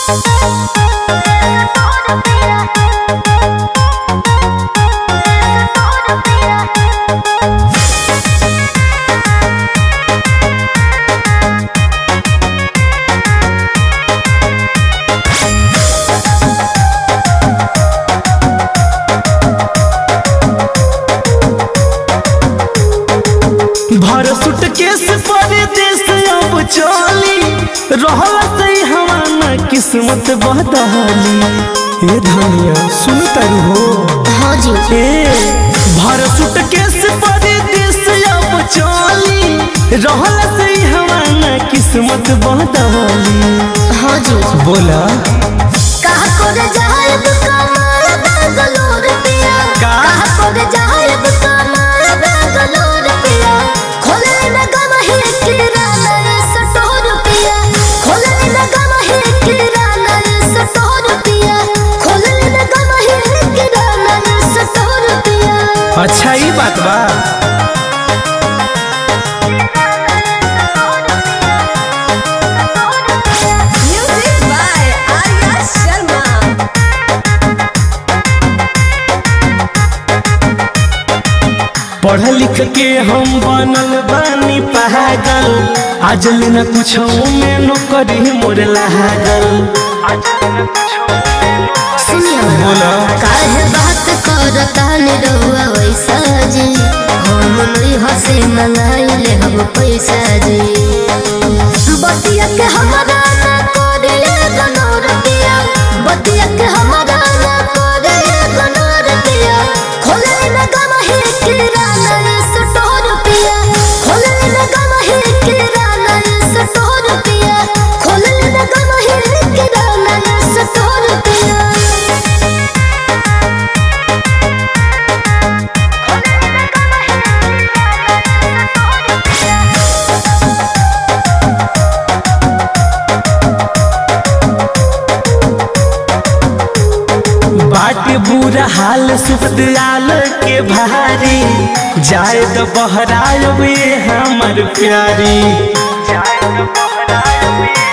भर सुटकेस परदेस अब चली रहल सही हमारा किस्मत बदली ए धनिया सुन तारू हो हाँ जी ए भर सुटकेस परदेस अब चली रहल सही हमारा किस्मत बदली हाँ जी बोला कहा करे जायब कमाल बेंगलोर पिया का? कहा करे जायब कमाल बेंगलोर पिया खोले न गम है किराना सटोर पिया खोले न गम है किराना सटोर पिया खोले न गम है किराना सटोर पिया अच्छा ई बात बा म्यूजिक बाय आर्या शर्मा पढ़ लिख के हम बनल बानी पागल आज न कुछ में नौकरी मोर लागल सुनिए बोला काहे बात करता निरहुआ वैसा जी हम नहीं हंसे मंगाइले हम पैसा जी बतिया के हमारा ना करे गनोर दिया बतिया के हमारा ना करे गनोर दिया खोले न गम है किराना सटोर पिया खोले न गम है किराना सटोर पिया खोले न गम है किराना सटोर पिया बाटे बुरा हाल सुख दयाल के भारी जाए तो बहराए वे हमर प्यारी जाए तो बहराए वे